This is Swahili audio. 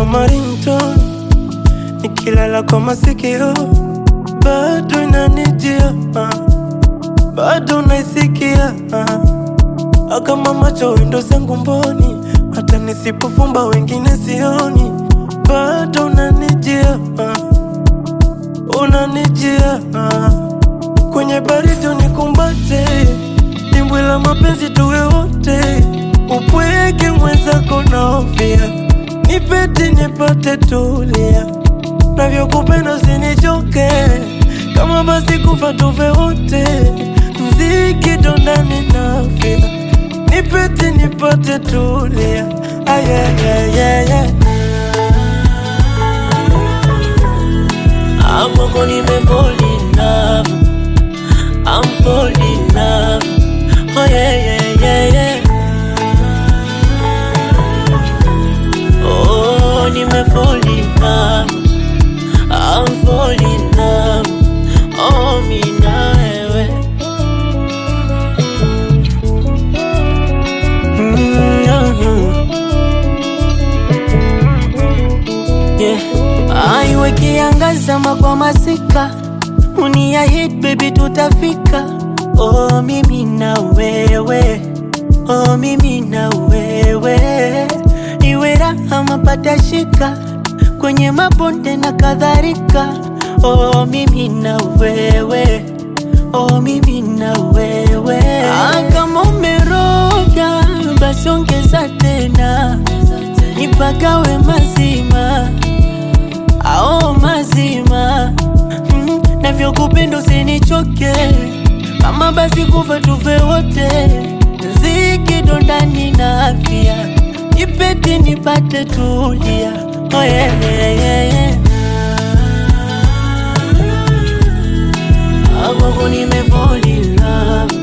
kama ringtone, nikilala kwa masikio bado inanijia, ah, bado naisikia ah. kama macho windo zangu mboni, hata nisipofumba wengine sioni, bado unanijia ah, unanijia ah. kwenye baridi unikumbate, dimbwi la mapenzi tuwe wote, upweke mwenzako naofia, nipeti nipate tulia, navyokupenda usinichoke, kama basi kufa tufe wote, mziki dondani nafia, nipeti nipate tulia, ah, yeah, yeah, yeah, yeah. Amoko nime fall in love I'm fall in love Oh yeah yeah yeah yeah Oh nime fall in love I'm fall in love Oh mi na wewe Yeah. Aiwe kiangaza kwa masika Uniahid baby tutafika Oh mimi na wewe Oh mimi na wewe Iwe raha mapata shika Kwenye mabonde na kadhalika Oh mimi na wewe Oh mimi na wewe ah, Kama umeroga basi ongeza tena Nipagawe mazima ao mazima mm, navyokupenda usinichoke, kama basi kufa tufe wote, ziki ndani na afya, nipeti nipate tulia, oh yeah, yeah, yeah, yeah. Amoko nime fall in love